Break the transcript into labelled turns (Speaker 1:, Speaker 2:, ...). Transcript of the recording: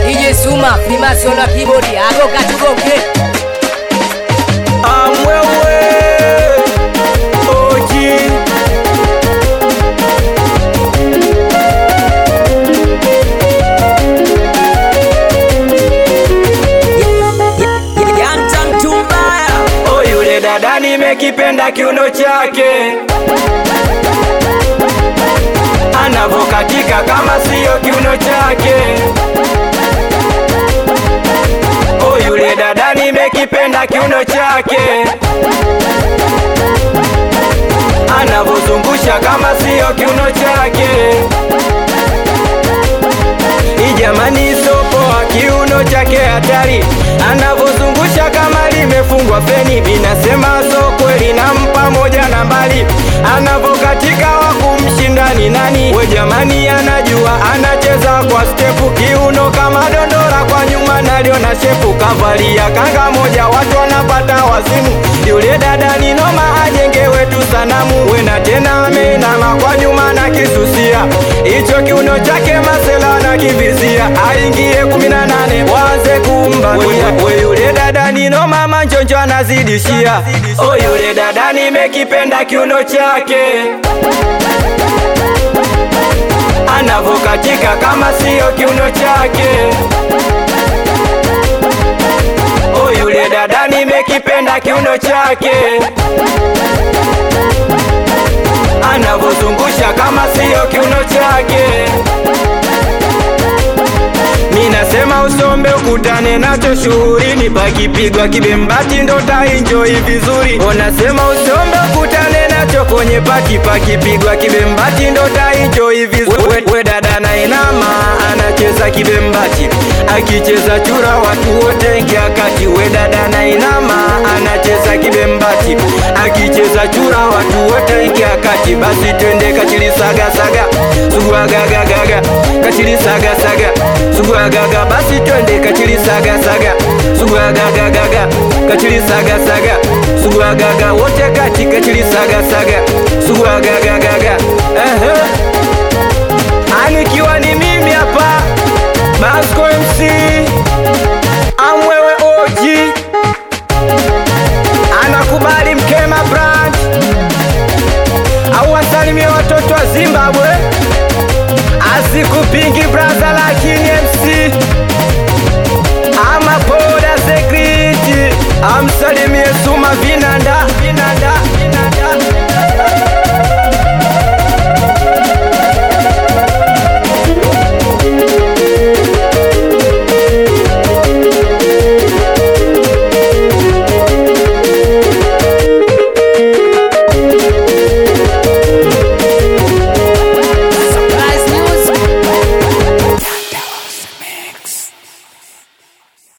Speaker 1: DJ Suma, Freemason wa keyboard, ako katugonge.
Speaker 2: Amwewe Oji Oh, yule dada nimekipenda kiuno chake anavokatika kama siyo kiuno chake. Oh, yule dada nimekipenda kiuno chake anavozungusha kama siyo kiuno chake. Ijamani sopoa kiuno chake hatari, anavozungusha kama limefungwa feni. Binasema so kweli, nampa moja na mbali, anavokatika wa kumshinda ni nani? We jamani, anajua anacheza kwa stepu, kiuno kama dondora kwa nyuma, naliona shepu, kavalia kanga moja, watu wanapata wazimu. Yule dada ni noma, ajengewe tu sanamu, wena tena ameinama kwa nyuma na kisusia, hicho kiuno chake masela na kivizia, aingie kumi na nane waze kumbatia. We yule dada ni noma, manjonjo anazidishia. Oh, yule dada nimekipenda kiuno chake anavokatika kama siyo kiuno chake. Oh, yule dada nimekipenda kiuno chake anavozungusha kama siyo kiuno chake. Minasema usombe ukutane nacho shuhurini, pakipigwa kibembati ndo taenjoy vizuri. Onasema usombe ukutane nacho kwenye pati, pakipigwa kibembati ndo taenjoy vizuri. We, we dada na inama anacheza kibembati, akicheza chura watu wote ingia kati. We dada na inama anacheza kibembati, akicheza chura watu wote ingia kati. Basi twende kachili saga saga, sugua gaga gaga, kachili saga saga, sugua gaga. Basi twende kachili saga saga, sugua gaga gaga, kachili saga saga, sugua gaga. Wote kati kachili saga saga, sugua gaga gaga. Ehe, anikiwa ni